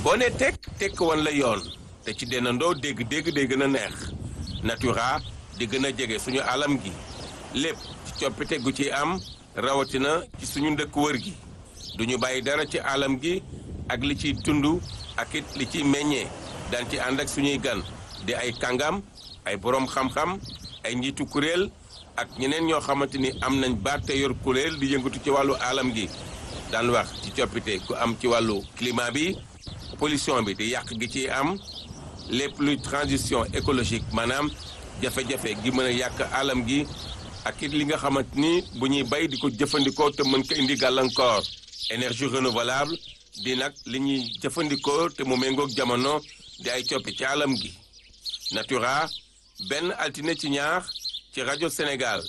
boo ne tekk tekk wan la yoon te ci dennandoo dégg-dégg day gën a neex natura di gën a jege suñu alam gi lépp ci coppite gu ci am rawatina ci suñu ndëkk wër gi duñu bàyyi dara ci alam gi ak li ciy tund ak it li ciy meññee daan ci ànd ak suñuy gan di ay kàngam ay boroom xam-xam ay njiitu kuréel ak ñeneen ñoo xamante ni am nañ baat te yor kuréel di yëngatu ci wàllu alam gi daan wax ci coppite ku am ci wàllu climat bi pollution bi di yàq gi ci am lépp luy transition écologique maanaam jafe-jafe gi mën a yàq alam gi ak it li nga xamante ni bu ñuy bay di ko jëfandikoo te mën ko indi gàllankoor énergie renouvelable di nag li ñuy jëfandikoo te mu méngoog jamono di ay coppi ci alam gi natura benn altine ci ñaar ci rajo Sénégal